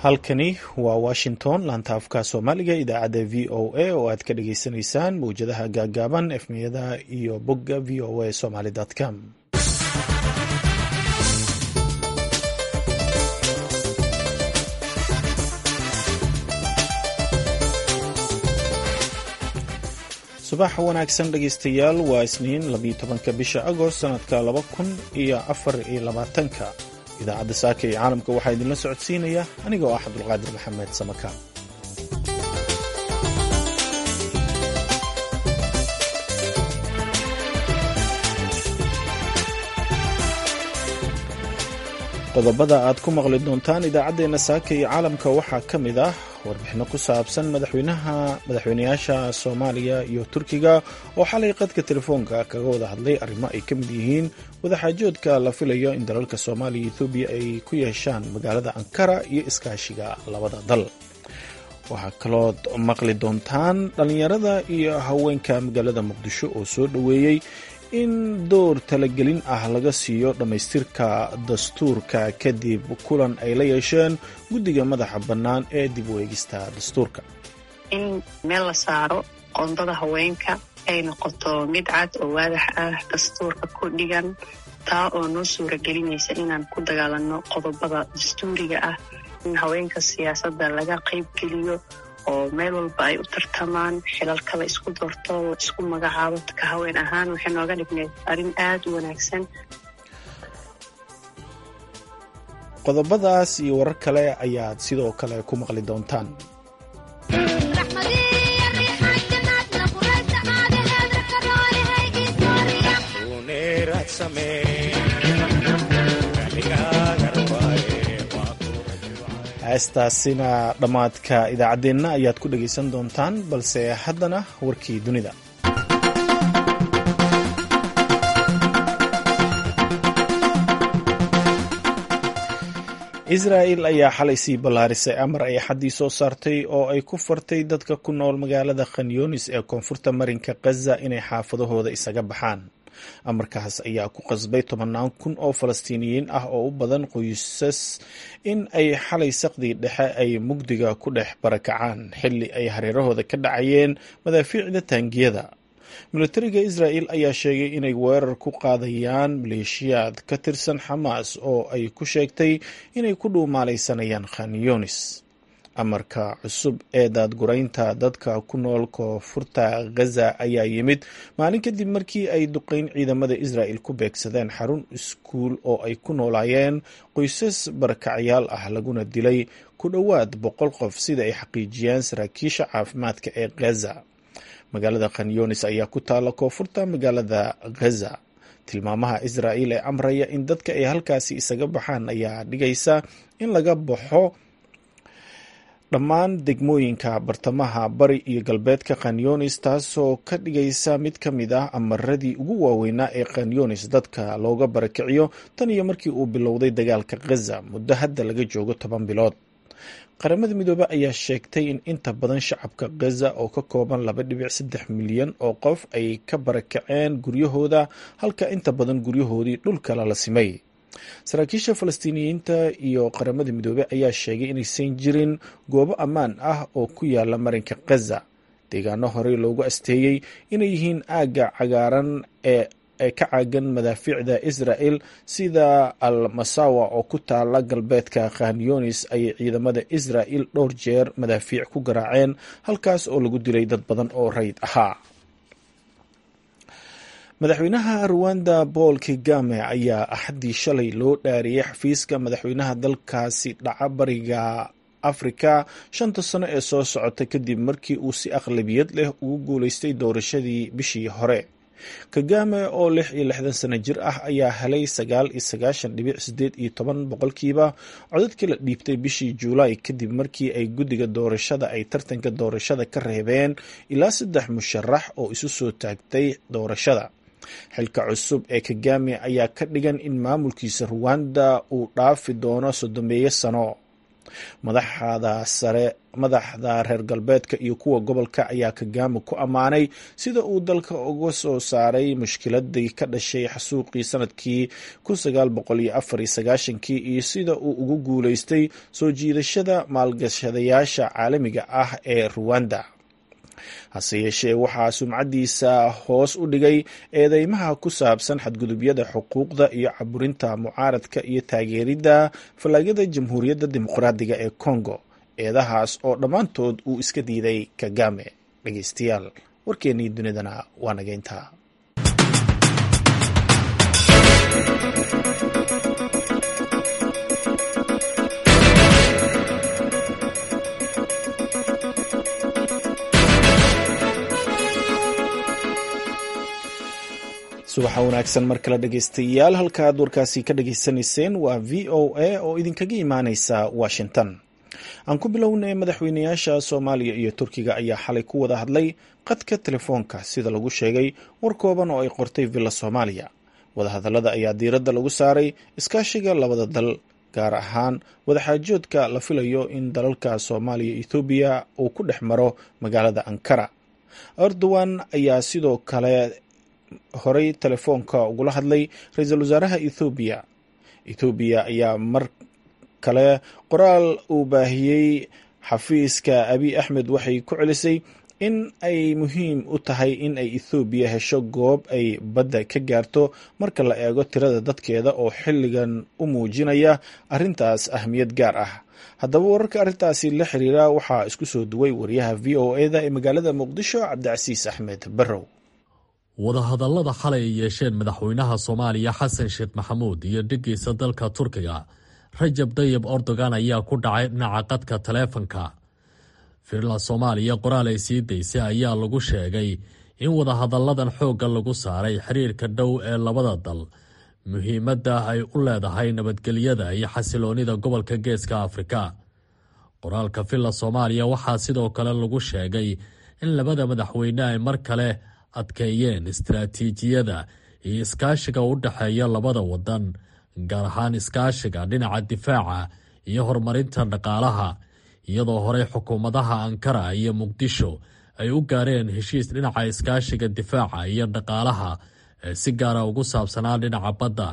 halkani waa washington laanta afka soomaaliga idaacadda v o a oo aad ka dhagaysanaysaan mawjadaha gaagaaban efmiyada iyo bogga v o a somaly com subax wanaagsan dhegaystayaal waa isniin labiyo tobanka bisha agost sanadka laba kun iyo afar iyo labaatanka idaacadda saaka iyo caalamka waxaa idinla socodsiinaya aniga oo ah cabdulqaadir maxamed samakaan qodobada aad ku maqli doontaan idaacaddeenna saaka iyo caalamka waxaa ka mid ah warbixino ku saabsan madaxweynaha madaxweynayaasha soomaaliya iyo turkiga oo xalay qadka telefoonka kaga wada hadlay arrimo ay ka mid yihiin wadaxaajoodka la filayo in dalalka soomaaliya iyo ethoobiya ay ku yeeshaan magaalada ankara iyo iskaashiga labada dal waxaa kalood maqli doontaan dhallinyarada iyo haweenka magaalada muqdisho oo soo dhoweeyey in door talagelin ah laga siiyo dhammaystirka dastuurka kadib kulan ay la yeesheen guddiga madaxa bannaan ee dib u eegista dastuurka in meel la saaro qoondada haweenka ay noqoto mid cad oo waadax ah dastuurka ku dhigan taa oo noo suura gelinaysa inaan ku dagaalanno qodobada dastuuriga ah in haweenka siyaasadda laga qayb geliyo oo meel walba ay u tartamaan xilalka la isku doorto la isku magacaabo ka haween ahaan waxay nooga dhigneed arrin aad u wanaagsan qodobadaas iyo warar kale ayaad sidoo kale ku maqli doontaan heestaasina dhammaadka idaacaddeenna ayaad ku dhegaysan doontaan balse haddana warkii dunida israa'el ayaa xalay sii ballaarisay amar ay xaddii soo saartay oo ay ku fartay dadka ku nool magaalada khanyunis ee koonfurta marinka khaza inay xaafadahooda isaga baxaan amarkaas ayaa ku qasbay tobannaan kun oo falastiiniyiin ah oo u badan qoysas in ay xalay saqdii dhexe ay mugdiga ku dhex barakacaan xilli ay hareerahooda ka dhacayeen madaafiicda taangiyada militariga israa'el ayaa sheegay inay weerar ku qaadayaan maleeshiyaad ka tirsan xamaas oo ay ku sheegtay inay ku dhuumaalaysanayaan khanyunis amarka cusub ee daadguraynta dadka ku nool koonfurta ghaza ayaa yimid maalin kadib markii ay duqeyn ciidamada israa'el ku beegsadeen xarun iskuul oo ay ku noolaayeen qoysas barakacyaal ah laguna dilay ku dhowaad boqol qof sida ay xaqiijiyeen saraakiisha caafimaadka ee ghaza magaalada khanyunis ayaa ku taalla koonfurta magaalada ghaza tilmaamaha israa'el ee amraya in dadka ay halkaasi isaga baxaan ayaa dhigaysa in laga baxo dhammaan degmooyinka bartamaha bari iyo galbeedka khanyunis taasoo ka dhigaysa mid ka mid ah amaradii ugu waaweynaa ee khanyunis dadka looga barakiciyo tan iyo markii uu bilowday dagaalka ghaza muddo hadda laga joogo toban bilood qaramada midoobe ayaa sheegtay in inta badan shacabka ghaza oo ka kooban laba dhibic saddex milyan oo qof ay ka barakaceen guryahooda halka inta badan guryahoodii dhulkala la simay saraakiisha falastiiniyiinta iyo qaramada midoobey ayaa sheegay inaysan jirin goobo ammaan ah oo ku yaala marinka khaza deegaano horey loogu asteeyey inay yihiin aagga cagaaran ee ee ka caagan madaafiicda israa'el sida al masawa oo ku taala galbeedka khanyunis ayay ciidamada israa'el dhowr jeer madaafiic ku garaaceen halkaas oo lagu dilay dad badan oo rayd ahaa madaxweynaha ruwanda paul kagame ayaa axaddii shalay loo dhaariyey xafiiska madaxweynaha dalkaasi dhaca bariga afrika shanta sano ee soo socota kadib markii uu si aqlabiyad leh ugu guuleystay doorashadii bishii hore kagame oo lix iyo lixdan sano jir ah ayaa helay sagaal iyo sagaashan dhibic sideed iyo toban boqolkiiba codadkii la dhiibtay bishii juulaay kadib markii ay guddiga doorashada ay tartanka doorashada ka reebeen ilaa saddex musharax oo isu soo taagtay doorashada xilka cusub ee kagame ayaa ka dhigan in maamulkiisa ruwanda uu dhaafi doono soddomeeyo sano madaxda sare madaxda reer galbeedka iyo kuwa gobolka ayaa kagame ku ammaanay sida uu dalka uga soo saaray mushkiladii ka dhashay xasuuqii sanadkii kii iyo sida uu ugu guuleystay soo jiidashada maalgashadayaasha caalamiga ah ee ruwanda hase yeeshee waxaa sumcadiisa hoos u dhigay eedeymaha ku saabsan xadgudubyada xuquuqda iyo caburinta mucaaradka iyo taageeridda fallaagada jamhuuriyadda dimuqraadiga ee congo eedahaas oo dhammaantood uu iska diiday kagame dhegeystayaal warkeennii dunidana waa nageyntaa subaxa wanaagsan mar kale dhegeystayaal halkaaad warkaasi ka dhageysanayseen waa v o a oo idinkaga imaaneysa washington aan ku bilownay madaxweynayaasha soomaaliya iyo turkiga ayaa xalay ku wada hadlay qadka telefoonka sida lagu sheegay war kooban oo ay qortay villa soomaaliya wadahadallada ayaa diiradda lagu saaray iskaashiga labada dal gaar ahaan wadaxaajoodka la filayo in dalalka soomaaliya ethoobiya uu ku dhex maro magaalada ankara erdogan ayaa sidoo kale horey telefoonka ugula hadlay ra-iisul wasaaraha ethoobiya ethoobiya ayaa mar kale qoraal uu baahiyey xafiiska abiy axmed waxay ku celisay in ay muhiim u tahay in ay ethoobiya hesho goob ay badda ka gaarto marka la eego tirada dadkeeda oo xilligan u muujinaya arrintaas ahmiyad gaar ah haddaba wararka arrintaasi la xiriira waxaa isku soo duway wariyaha v o eda ee magaalada muqdisho cabdicasiis axmed barrow wadahadallada xalay ay yeesheen madaxweynaha soomaaliya xasan sheekh maxamuud iyo dhiggiisa dalka turkiga rajab dayib erdogan ayaa ku dhacay dhinaca qadka taleefanka firla soomaaliya qoraal ay sii daysay ayaa lagu sheegay in wadahadalladan xoogga lagu saaray xiriirka dhow ee labada dal muhiimadda ay u leedahay nabadgelyada iyo xasiloonnida gobolka geeska afrika qoraalka villa soomaaliya waxaa sidoo kale lagu sheegay in labada madaxweyne ay mar kale adkeeyeen istaraatiijiyada iyo iskaashiga u dhexeeya labada wadan gaar ahaan iskaashiga dhinaca difaaca iyo horumarinta dhaqaalaha iyadoo horey xukuumadaha ankara iyo muqdisho ay u gaareen heshiis dhinaca iskaashiga difaaca iyo dhaqaalaha ee si gaara ugu saabsanaa dhinaca badda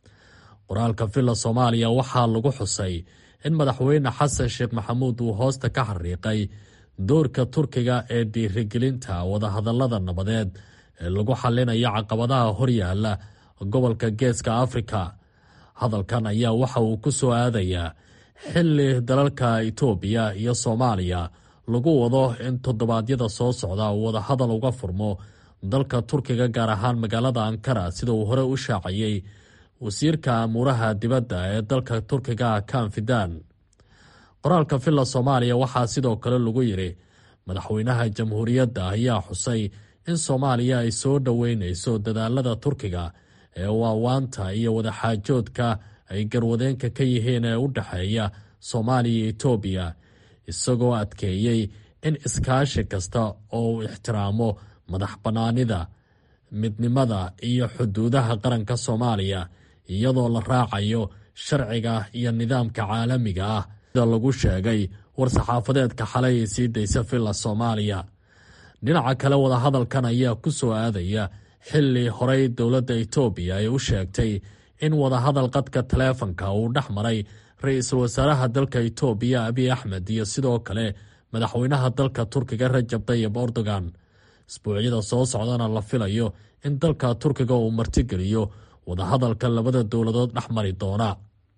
qoraalka villa soomaaliya waxaa lagu xusay in madaxweyne xasan sheekh maxamuud uu hoosta ka xariiqay doorka turkiga ee dhiirigelinta wadahadallada nabadeed ee lagu xallinayo caqabadaha horyaala gobolka geeska afrika hadalkan ayaa waxa uu ku soo aadayaa xilli dalalka itoobiya iyo soomaaliya lagu wado in toddobaadyada soo socda uu wadahadal uga furmo dalka turkiga gaar ahaan magaalada ankara sida uu hore u shaaciyey wasiirka amuuraha dibadda ee dalka turkiga kanfidan qoraalka villa soomaaliya waxaa sidoo kale lagu yidhi madaxweynaha jamhuuriyadda ayaa xusay in soomaaliya ay soo dhoweyneyso dadaalada turkiga ee waawaanta iyo wadaxaajoodka ay garwadeenka ka yihiin ee u dhexeeya soomaaliya iyo etoobiya isagoo adkeeyey in iskaashi kasta oo uu ixtiraamo madax bannaanida midnimada iyo xuduudaha qaranka soomaaliya iyadoo la raacayo sharciga iyo nidaamka caalamiga ah sida lagu sheegay war-saxaafadeedka xalay ay sii daysa villa soomaaliya dhinaca kale wadahadalkan ayaa ku soo aadaya xilli horey dowladda etoobiya ay u sheegtay in wadahadal qadka taleefanka uu dhex maray ra-iisul wasaaraha dalka etoobiya abiy axmed iyo sidoo kale madaxweynaha dalka turkiga rajab tayib erdogan isbuucyada soo socdana la filayo in dalka turkiga uu martigeliyo wadahadalka labada dowladood dhex mari doona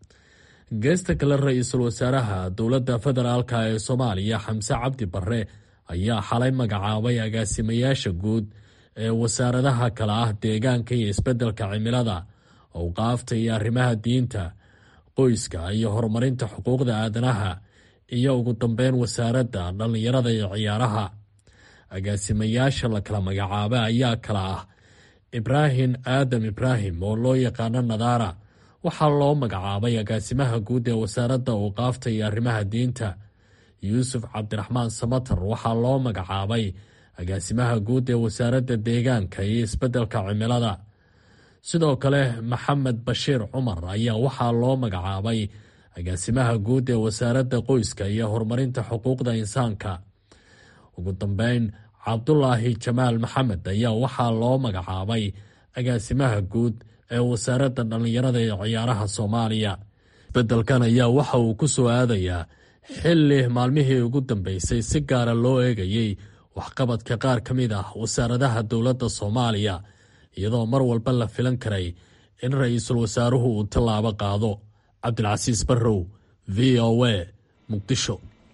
geesta kale ra-iisul wasaaraha dowladda federaalk ee soomaaliya xamse cabdi barre ayaa xalay magacaabay agaasimayaasha guud ee wasaaradaha kale ah deegaanka iyo isbeddelka cimilada owqaafta iyo arrimaha diinta qoyska iyo horumarinta xuquuqda aadanaha iyo ugu dambeyn wasaaradda dhallinyarada iyo ciyaaraha agaasimayaasha la kala magacaaba ayaa kala ah ibraahim aadam ibraahim oo loo yaqaano nadaara waxaa loo magacaabay agaasimaha guud ee wasaaradda owqaafta iyo arrimaha diinta yuusuf cabdiraxmaan samatar waxaa loo magacaabay agaasimaha guud ee wasaaradda deegaanka iyo isbeddelka cimilada sidoo kale maxamed bashiir cumar ayaa waxaa loo magacaabay agaasimaha guud ee wasaaradda qoyska iyo horumarinta xuquuqda insaanka ugu dambeyn cabdulaahi jamaal maxamed ayaa waxaa loo magacaabay agaasimaha guud ee wasaaradda dhallinyarada ee ciyaaraha soomaaliya beddelkan ayaa waxa uu ku soo aadayaa xilli maalmihii ugu dambeysay si gaara loo eegayey waxqabadka qaar ka mid ah wasaaradaha dowladda soomaaliya iyadoo mar walba la filan karay in ra-iisul wasaaruhu uu tallaabo qaado cabdilcasiis barrow v o a muqdisho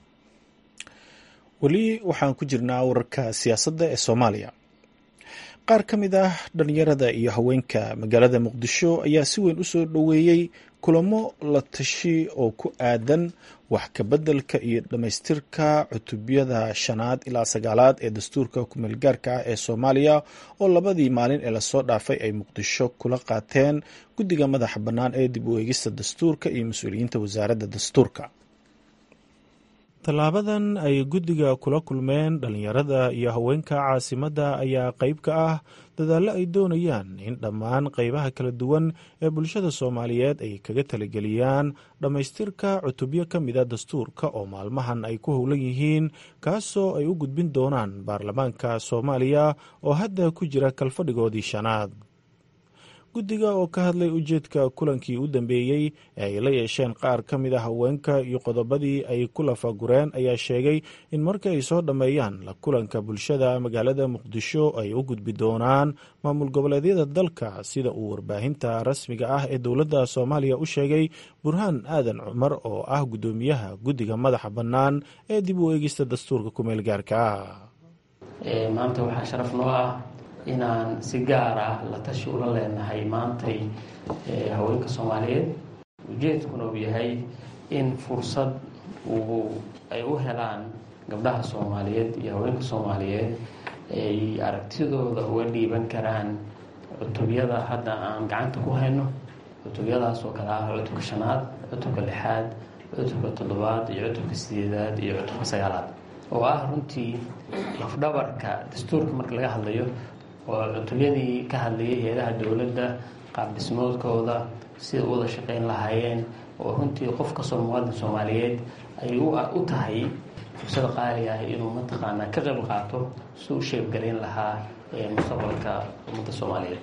weli waxaan ku jirnaa wararka siyaasadda ee soomaaliya qaar ka mid ah dhalinyarada iyo haweenka magaalada muqdisho ayaa si weyn u soo dhoweeyey kulamo la tashi oo ku aadan wax kabeddelka iyo dhammaystirka cutubyada shanaad ilaa sagaalaad ee dastuurka kumeelgaarka ah ee soomaaliya oo labadii maalin ee lasoo dhaafay ay muqdisho kula qaateen guddiga madaxa bannaan ee dib u eegista dastuurka iyo mas-uuliyiinta wasaaradda dastuurka tallaabadan ay guddiga kula kulmeen dhallinyarada iyo haweenka caasimadda ayaa qayb ka ah dadaallo ay doonayaan in dhammaan qaybaha kala duwan ee bulshada soomaaliyeed ay kaga talageliyaan dhammaystirka cutubyo ka mida dastuurka oo maalmahan ay ku howlan yihiin kaasoo ay u gudbin doonaan baarlamaanka soomaaliya oo hadda ku jira kalfadhigoodii shanaad guddiga oo ka hadlay ujeedka kulankii u dambeeyey ee ay la yeesheen qaar ka mid a haweenka iyo qodobadii ay ku lafagureen ayaa sheegay in marka ay soo dhammeeyaan la kulanka bulshada magaalada muqdisho ay u gudbi doonaan maamul goboleedyada dalka sida uu warbaahinta rasmiga ah ee dowladda soomaaliya u sheegay burhaan aadan cumar oo ah guddoomiyaha guddiga madaxa bannaan ee dib u eegista dastuurka kumeel gaarka ah maanta waxaa sharaf noo ah inaan si gaar ah la tashi ula leenahay maantay haweenka soomaaliyeed ujeedkuna uu yahay in fursad uu ay u helaan gabdhaha soomaaliyeed iyo haweenka soomaaliyeed ay aragtidooda uga dhiiban karaan cutubyada hadda aan gacanta ku hayno cutubyadaas oo kale ah cutubka shanaad cutubka lixaad cutubka toddobaad iyo cutubka sideedaad iyo cutubka sagaalaad oo ah runtii lafdhabarka dastuurka marka laga hadlayo oo cutubyadii ka hadlayay hay-adaha dowladda qaabdhismoodkooda sida u wada shaqayn lahaayeen oo runtii qof kastoo muwaadin soomaaliyeed ay u tahay fursada qaali ah inuu mataqaanaa ka qayb qaato si u sheebgalayn lahaa mustaqbalka ummadda soomaaliyeed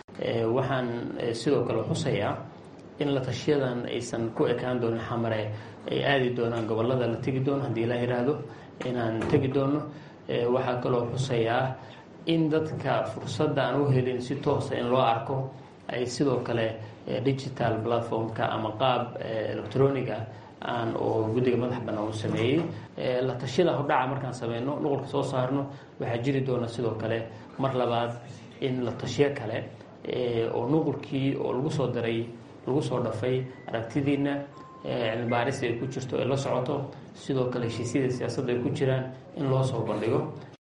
waxaan sidoo kale xusayaa in la tashiyadan aysan ku ekaan doonin xamare ay aadi doonaan gobolada la tegi doono haddii la yidhaahdo inaan tegi doono waxaa kaloo xusayaa in dadka fursadda aan u helin si toosa in loo arko ay sidoo kale digital platformka ama qaab electronic ah aan oo guddiga madax bannaan u sameeyey la tashiyada hordhaca markaan sameyno nuqulka soo saarno waxaa jiri doona sidoo kale mar labaad in la tashiyo kale oo nuqulkii oo lagu soo daray lagu soo dhafay aragtidiina cilmibaaris ay ku jirto ay la socoto sidoo kale heshiisyada siyaasadda ay ku jiraan in loo soo bandhigo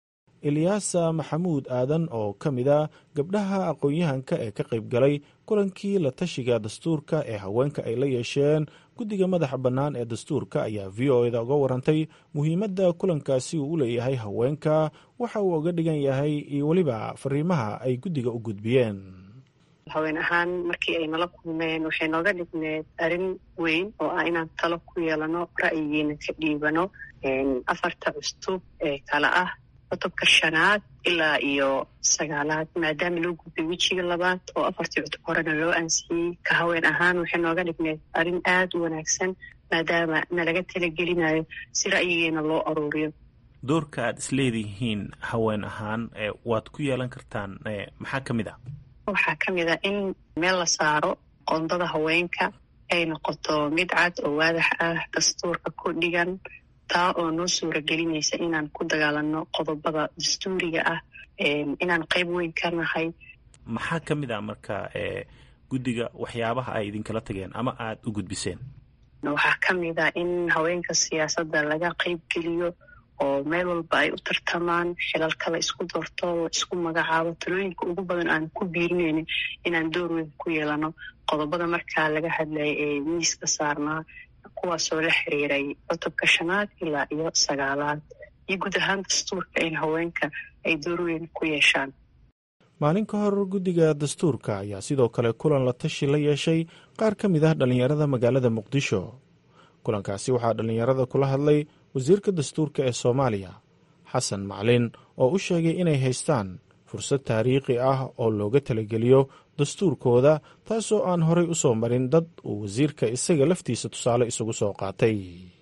ilyaasa maxamuud aadan oo ka mid a gabdhaha aqoon-yahanka ee ka qayb galay kulankii la tashiga dastuurka ee haweenka ay la yeesheen guddiga madaxa bannaan ee dastuurka ayaa v o eda uga warantay muhiimadda kulankaasi uu u leeyahay haweenka waxa uu uga dhigan yahay iyo weliba fariimaha ay guddiga u gudbiyeen haween ahaan markii ay nala kulmeen waxay nooga dhigneed arrin weyn oo ah inaan talo ku yeelano ra'yigiina ka dhiibano afarta custub ee kale ah cutubka shanaad ilaa iyo sagaalaad maadaama loo gudbay wejiga labaad oo afartii cutub horena loo ansixiyey ka haween ahaan waxay nooga dhigneed arrin aada u wanaagsan maadaama nalaga talagelinayo si ra'yigeena loo aruuriyo doorka aad isleedihiin haween ahaan waad ku yeelan kartaan maxaa ka mid ah waxaa ka mid ah in meel la saaro qoondada haweenka ay noqoto mid cad oo waadax ah dastuurka ku dhigan taa oo noo suura gelinaysa inaan ku dagaalano qodobada dastuuriga ah inaan qayb weyn ka nahay maxaa ka mid ah marka guddiga waxyaabaha ay idinkala tageen ama aada u gudbiseen waxaa ka mid ah in haweenka siyaasadda laga qayb geliyo oo meel walba ay u tartamaan xilalkala isku doorto isku magacaabo talooyinka ugu badan aan ku biirinaynin inaan door weyn ku yeelano qodobada markaa laga hadlaya ee miiska saarnaa kuwaasoo la xiriiray cutubka shanaad ilaa iyo sagaalaad iyo guud ahaan dastuurka in haweenka ay door weyn ku yeeshaan maalin ka hor guddiga dastuurka ayaa sidoo kale kulan la tashi la yeeshay qaar ka mid ah dhallinyarada magaalada muqdisho kulankaasi waxaa dhallinyarada kula hadlay wasiirka dastuurka ee soomaaliya xasan maclin oo u sheegay inay haystaan fursad taariikhi ah oo looga talageliyo dastuurkooda taasoo aan horay u soo marin dad uu wasiirka isaga laftiisa tusaale isugu soo qaatay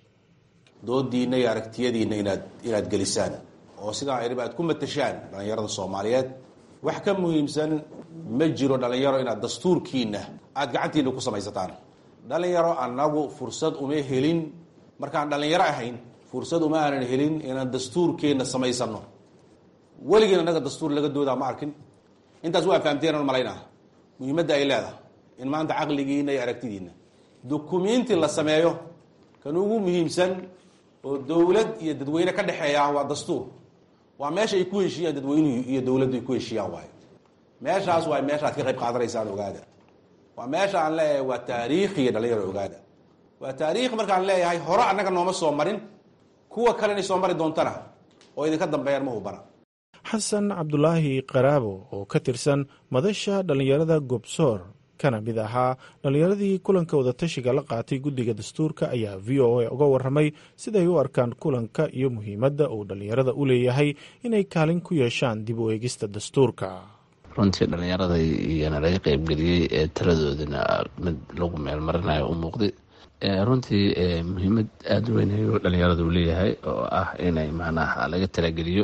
doodiinna iyo aragtiyadiinna inaad inaad gelisaan oo sidaa idhiba aad ku matashaan dhallinyarada soomaaliyeed wax ka muhiimsan ma jiro dhallinyaro inaad dastuurkiinna aada gacantiinna ku samaysataan dhallinyaro annagu fursad uma helin markaan dhallinyaro ahayn fursad uma aanan helin inaan dastuurkeenna samaysano weligiin annaga dastuur laga doodaa ma arkin intaas waa fahamteenan malaynaa muhiimadda ay leedahay in maanta caqligiinna iyo aragtidiinna dukumiinti la sameeyo kan ugu muhiimsan oo dowlad iyo dadweyne ka dhexeeya waa dastuur waa meesha ay ku heshiiyaan dadweynuhu iyo dowladdu ay ku heshiiyaan waayo meeshaas waa meeshaad ka qayb qaadanaysaan ogaada waa meesha aan leeyahay waa taariikhiya dhalinyaro ogaada waa taariikh markaan leeyahay hore annaga nooma soo marin kuwa kale inay soo mari doontana oo idinka dambeeyaan ma hubana xasan cabdulaahi qaraabo oo ka tirsan madasha dhallinyarada gobsoor kana mid ahaa dhallinyaradii kulanka wadatashiga la qaatay guddiga dastuurka ayaa v o a uga warramay siday u arkaan kulanka iyo muhiimadda uu dhallinyarada u leeyahay inay kaalin ku yeeshaan dib u eegista dastuurka runtii dhallinyarada iyana laga qeybgeliyey ee taladoodana mid lagu meelmarinayo u muuqday runtii muhiimad aada u weyn ayuu dhallinyarada u leeyahay oo ah inay macnaha laga talageliyo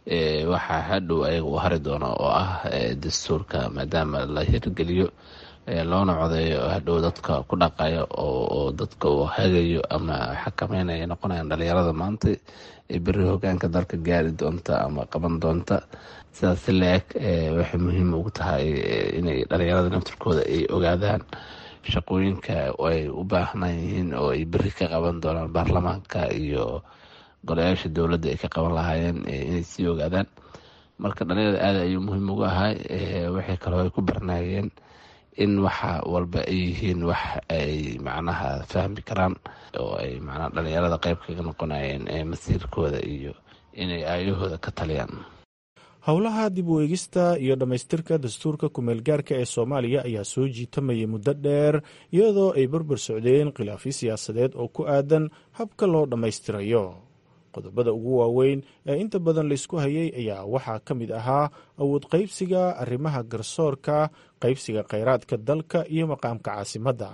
waxaa hadhow ayaga u hari doono oo ah dastuurka maadaama la hirgeliyo loona codeeyo hadhow dadka ku dhaqayo oo dadka uu hagayo ama xakameynaya noqonayaan dhalinyarada maanta beri hogaanka dalka gaari doonta ama qaban doonta sidaas si la-eg waxay muhiim ugu tahay inay dhalinyarada naftirkooda ay ogaadaan shaqooyinka ay u baahnaan yihiin oo ay beri ka qaban doonaan baarlamaanka iyo golayaasha dowladda ay ka qaban lahaayeen inay sii ogaadaan marka dhalinyarada aada ayuu muhiim ugu ahay waxay kaloo ay ku barnaayeen in waxa walba ay yihiin wax ay macnaha fahmi karaan oo ay macnaha dhalinyarada qeyb kaga noqonayeen masiirkooda iyo inay aayahooda ka taliyaan howlaha dib u eegista iyo dhammaystirka dastuurka kumeelgaarka ee soomaaliya ayaa soo jiitamayay muddo dheer iyadoo ay barbar socdeen khilaafyo siyaasadeed oo ku aadan habka loo dhammaystirayo qodobada ugu waaweyn ee inta badan laysku hayay ayaa waxaa ka mid ahaa awood qaybsiga arrimaha garsoorka qaybsiga kheyraadka dalka iyo maqaamka caasimadda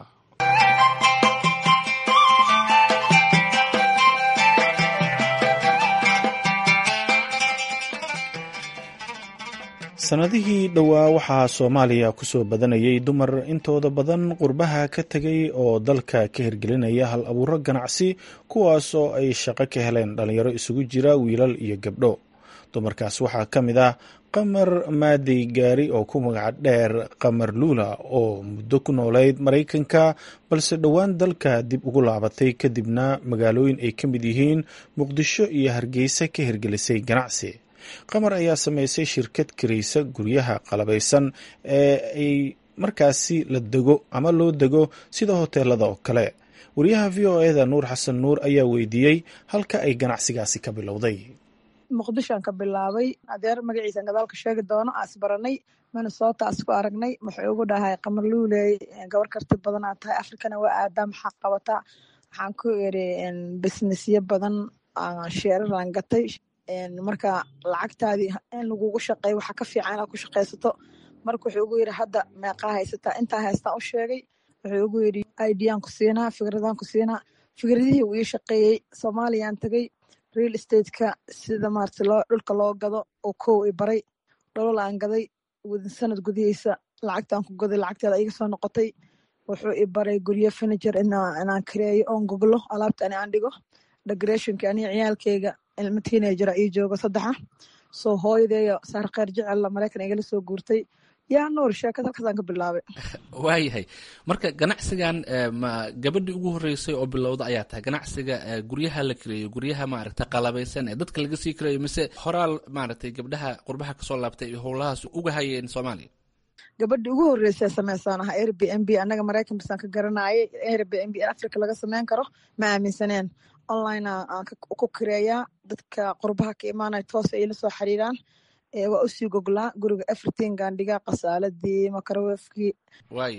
sannadihii dhowaa waxaa soomaaliya ku soo badanayay dumar intooda badan qurbaha ka tegay oo dalka ka hirgelinaya hal abuuro ganacsi kuwaas oo ay shaqo ka heleen dhalinyaro isugu jira wiilal iyo gabdho dumarkaas waxaa ka mid ah qamar maadey gaari oo ku magac dheer qamar luula oo muddo ku noolayd maraykanka balse dhowaan dalka dib ugu laabatay kadibna magaalooyin ay ka mid yihiin muqdisho iyo hargeysa ka hirgelisay ganacsi qamar ayaa sameysay shirkad karaysa guryaha qalabaysan ee ay markaasi la dego ama loo dego sida hoteelada oo kale wariyaha v o eda nuur xasan nuur ayaa weydiiyey halka ay ganacsigaasi ka bilowday muqdishoan ka bilaabay adeer magaciisan gadaalka sheegi doono aas baranay minnesota as ku aragnay wuxuu ugu dhahay qamar luuley gabar karti badan aa tahay afrikana waa aadaa maxaa qabataa waxaan ku iri businessyo badan sheeraraan gatay marka lacagtaadii in lagugu shaqeeyo waxaa ka fiican inaad ku shaqaysato marka wuxuu ugu yidhi hadda meeqaa haysataa intaa haystaan u sheegay wuxuu ugu yidhi idaan ku siinaa fikradaan ku siinaa fikradihii uu ii shaqeeyey soomaaliyaan tagay real estateka sida maarata loo dhulka loo gado oo kow i baray dholol aan gaday wadin sanad gudihiisa lacagtaan ku gaday lacagteeda iga soo noqotay wuxuu i baray guryo furniture inaan kareeyo oon goglo alaabta ani aan dhigo decorationka aniga ciyaalkeyga ilma teenagera ii joogo saddexa soo hooyadeeyo saar kheyr jecella maraykan igala soo guurtay yaa nuur sheekad halkaasaan ka bilaabay waayahay marka ganacsigan ma gabadhii ugu horeysay oo bilowda ayaa tahay ganacsiga guryaha la kareeyo guryaha maaragta qalabaysan ee dadka laga sii kareeyo mise horaal maaragtay gabdhaha qurbaha kasoo laabtay howlahaas uga hayeen soomaaliya gabadhii ugu horreysay sameysaan aha air b n b annaga maraykan basaan ka garanayay air b n b africa laga sameyn karo ma aaminsaneen online aan ku kareeyaa dadka qurbaha ka imaanaya toos ay la soo xiriiraan waa usii goglaa guriga everything aan dhigaa qasaaladii makarawefkii waaya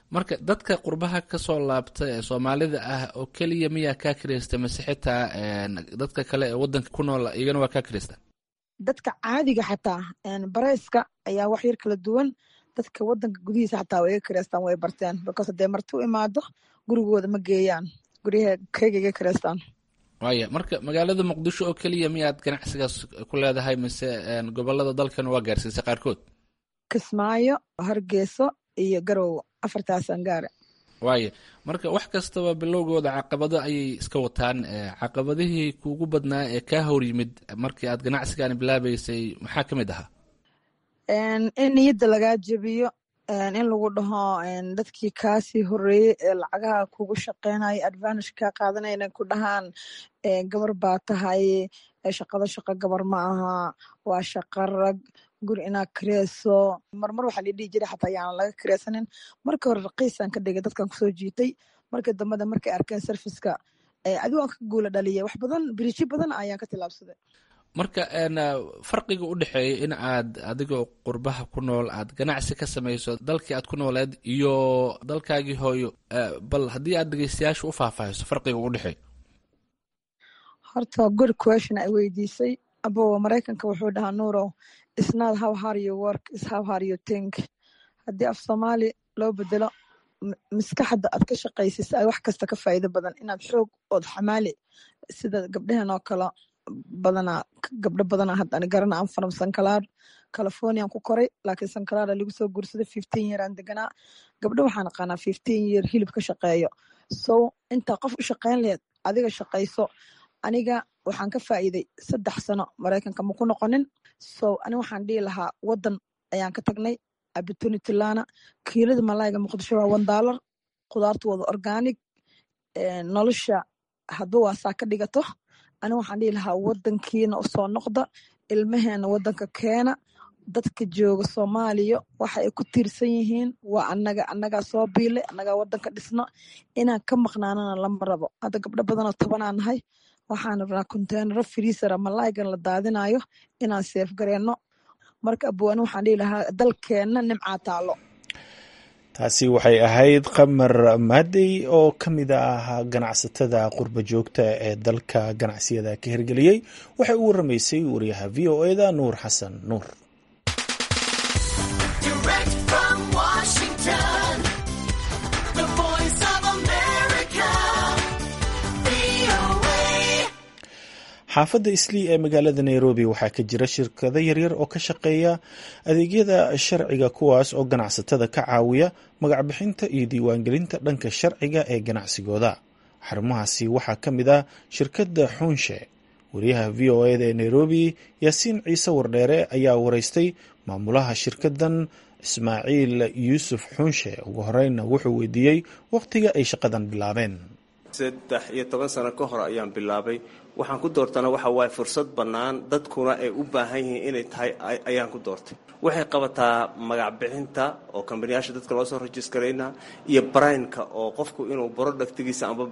marka dadka qurbaha kasoo laabta ee soomaalida ah oo keliya miyaa kaa kiraysta mase xitaa dadka kale ee wadanka ku nool iyagana waa kaa kiraysta dadka caadiga xataa bareyska ayaa wax yar kala duwan dadka wadanka gudihiisa xataa way iga kireystaan way barteen because hadee marti u imaado gurigooda ma geeyaan guryaha keyga iga kireystaan waaya marka magaalada muqdisho oo keliya miyaad ganacsigaas ku leedahay mise gobolada dalkan waa gaarsiisay qaarkood kismaayo hargeyso iyo garowo afartaasaan gaare waaya marka wax kastaba bilowgooda caqabado ayay iska wataan caqabadihii kuugu badnaa ee kaa hor yimid markii aad ganacsigan bilaabeysay maxaa ka mid ahaa in niyadda lagaa jebiyo in lagu dhaho dadkii kaasii horeeyey ee lacagaha kugu shaqeynaya advantage kaa qaadanaya inay ku dhahaan gabar baa tahay shaqada shaqo gabar ma aha waa shaqa rag guri inaad kireyso marmar waxaa la dhihi jiray xataa yaanan laga kireysanin marka hore raqiisaan ka dhigay dadkan kusoo jiitay markii dambada markay arkeen serviceka adigo aan ka guula dhaliyay wax badan biriijyo badan ayaan ka tilaabsaday marka farqiga u dhexeeya in aad adigoo qurbaha ku nool aad ganacsi ka samayso dalkii aad ku nooleed iyo dalkaagii hooyo bal haddii aad dhegeystayaasha u faahfaahiso farqiga u dhexeeya horta good question ay weydiisay abo maraykanka wuxuu dhahaa nuurow isnad how hard you work is how hard you think haddii af soomaali loo bedelo maskaxda aad ka shaqaysis ay wax kasta ka faa'iido badan inaad xoog ood xamaali sida gabdhehen oo kale badanaa gabdho badanaa hadda ani garana aan faram sankalaar californian ku koray laakiin sankalaara lagu soo guursaday fifteen year aan deganaa gabdho waxaan aqaanaa fifteen year hilib ka shaqeeyo so intaa qof u shaqeyn laheed adiga shaqayso aniga waxaan ka faa'iiday saddex sano maraykanka ma ku noqonin so ani waxaan dhihi lahaa wadan ayaan ka tagnay opportunity lana kiilada malayga muqdisho waa one dollar khudaartu wada organic nolosha hadba waasaa ka dhigato ani waxaan dhihi lahaa wadankiina usoo noqda ilmaheena wadanka keena dadka jooga soomaaliya waxa ay ku tiirsan yihiin waa anaga annagaa soo biilay annagaa wadanka dhisno inaan ka maqnaanana lama rabo hadda gabdho badanoo tobanaa nahay waxaan rabnaa konteenaro friisara malaygan la daadinayo inaan seef gareenno marka abwaani waxaan dhihi lahaa dalkeenna nimcaa taalo taasi waxay ahayd qamar maadey oo ka mid ah ganacsatada qurba joogta ee dalka ganacsiyada ka hirgeliyey waxay u waramaysay wariyaha v o eda nuur xasan nuur xaafadda islii ee magaalada nairobi waxaa ka jira shirkado yaryar oo ka shaqeeya adeegyada sharciga kuwaas oo ganacsatada ka caawiya magacbixinta iyo diiwaangelinta dhanka sharciga ee ganacsigooda xarumahaasi waxaa ka mid ah shirkadda xuunshe wariyaha v o eda ee nairobi yaasiin ciise wardheere ayaa wareystay maamulaha shirkaddan ismaaciil yuusuf xuunshe ugu horeyna wuxuu weydiiyey wakhtiga ay shaqadan bilaabeen saddex iyo toban sano ka hor ayaan bilaabay waxaan ku doortana waxa waaye fursad bannaan dadkuna ay u baahan yihiin inay tahay ayaan ku doortay waxay qabataa magac bixinta oo kambaniyaasha dadka loo soo rajiskarayna iyo baraynka oo qofku inuu borodhaktigiisa amba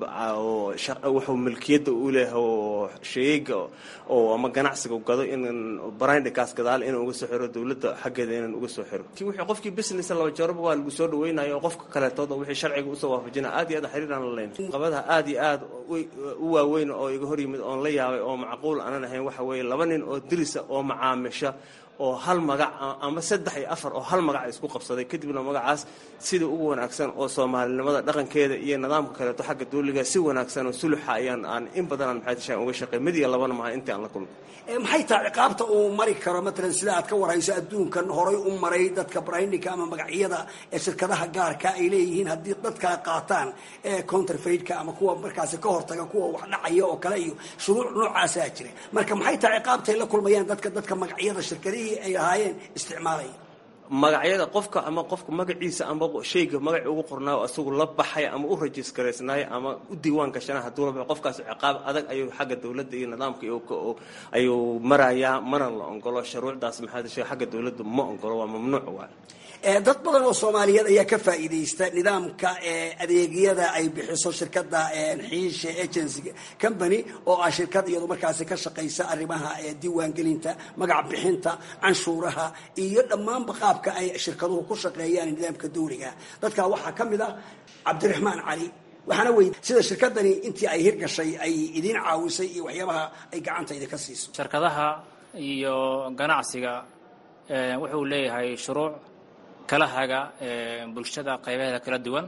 wuxuu milkiyadda u leeyahay oo sheeyga oo ama ganacsiga gado in barayndhikaas gadaal inaan uga soo xiro dowladda xaggeeda inaan uga soo xiro wixii qofkii business laba jeeraba waa lagu soo dhaweynayo oo qofka kaleetooda wixii sharciga usoo waafajina aad iyo aad xiriiraan la leyn qabadaha aad iyo aad u waaweyn oo iga hor yimid oon la yaabay oo macquul aanan ahayn waxa weeye laba nin oo dirisa oo macaamisha oo hal magac ama saddex iyo afar oo hal magac isku qabsaday kadibna magacaas sida ugu wanaagsan oo soomaalinimada dhaqankeeda iyo nidaamka kaleeto xagga duuliga si wanaagsan oo suluxa ayaan aan in badanaan maxay tashaan uga shaqey mid iyo labana maha intii aan la kulmay maxay tahay ciqaabta uu mari karo matalan sida aad ka warhayso adduunkan horay u maray dadka brindinka ama magacyada ee shirkadaha gaarka ay leeyihiin haddii dadkaa qaataan ee counterfeidka ama kuwa markaasi ka hortaga kuwa wax dhacaya oo kale iyo shuruuc noocaasaa jira marka maxay tahay ciqaabta ay la kulmayaan dadka dadka magacyada shirkadihii ay lahaayeen isticmaalaya magacyada qofka ama qofka magaciisa ama shayga magaci ugu qornaayo isagu la baxay ama u rajisgaraysnaay ama u diiwaan gashana hadduu la baxo qofkaas ciqaab adag ayuu xagga dowladda iyo nidaamka ayuu marayaa mana la ongolo shuruucdaas maxaa dashay xagga dowladda ma ongolo waa mamnuuc waay dad badan oo soomaaliyeed ayaa ka faa'iidaysta nidaamka adeegyada ay bixiso shirkada xiishe agency company oo ah shirkad iyadu markaasi ka shaqaysa arrimaha diiwaangelinta magac bixinta canshuuraha iyo dhammaanba qaabka ay shirkaduhu ku shaqeeyaan nidaamka dawliga dadkaa waxaa ka mid ah cabdiraxmaan cali waxaana wey sida shirkadani intii ay hirgashay ay idiin caawisay iyo waxyaabaha ay gacanta idinka siiso shirkadaha iyo ganacsiga wuxuu leeyahay shuruuc kala haga bulshada qaybaheeda kala duwan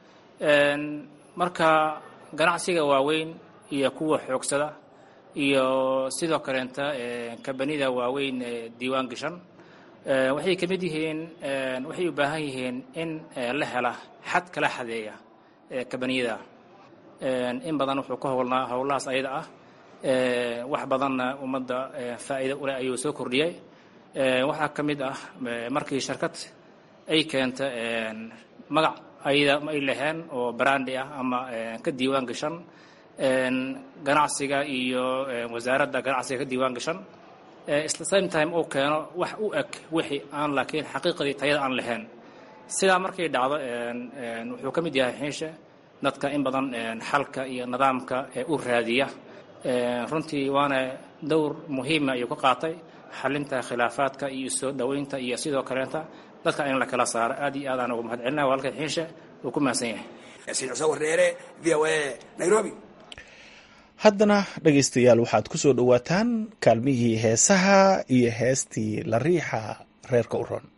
marka ganacsiga waaweyn iyo kuwa xoogsada iyo sidoo kaleenta kabanida waaweyn diiwaan gashan waxay ka mid yihiin waxay u baahan yihiin in la hela xad kala xadeeya kabaniyada in badan wuxuu ka howlnaa howlahaas ayada ah wax badanna ummadda faa'iida uleh ayuu soo kordhiyey waxaa ka mid ah markii shirkad ay keenta magac ayada ay laheen oo brandi ah ama ka diiwaan gashan ganacsiga iyo wasaaradda ganacsiga ka diiwaan gashan isla same time uu keeno wax u eg wixii aan laakiin xaqiiqadii tayada aan lahayn sidaa markay dhacdo wuxuu ka mid yahay xiishe dadka in badan xalka iyo nidaamka u raadiya runtii waana dowr muhiima ayuu ka qaatay xalinta khilaafaadka iyo soo dhoweynta iyo sidoo kaleenta dadka in la kala saaro aad iyo aad aan ugu mahad celinaya walaalka xiishe uu ku mahadsan yahay yaasiin xuseen wareere v o a nairobi haddana dhegaystayaal waxaad ku soo dhowaataan kaalmihii heesaha iyo heestii la riixa reerka u ron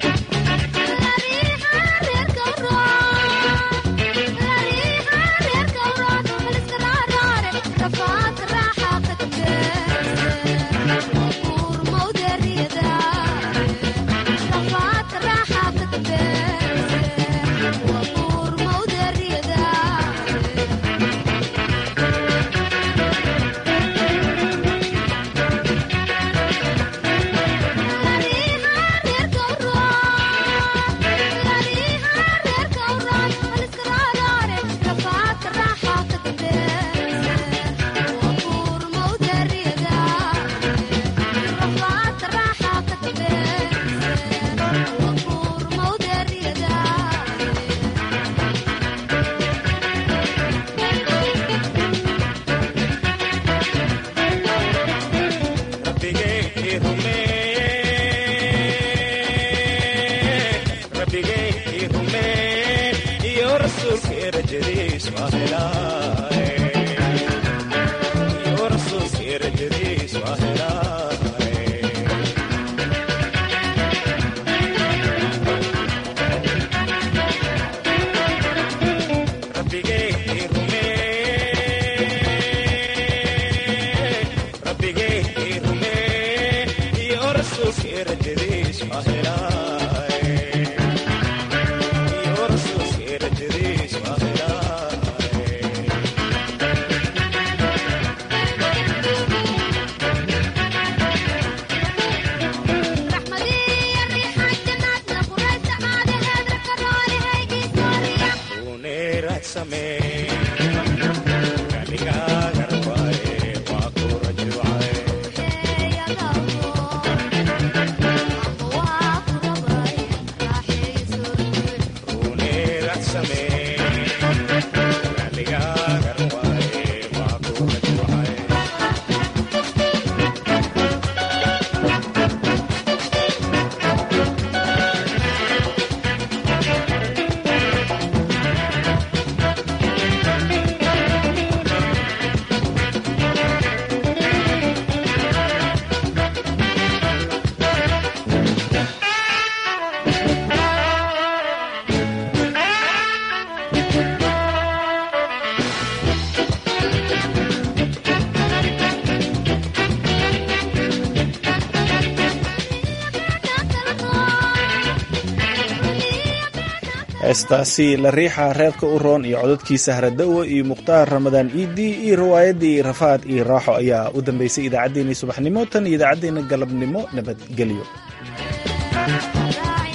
heestaasi la riixa reerka u roon iyo codadkiisa haradowa iyo mukhtaar ramadaan iidi iyo riwaayaddii rafaad iyo raaxo ayaa u dambeysay idaacaddeenii subaxnimo tan iyo idaacaddeenna galabnimo nabadgelyo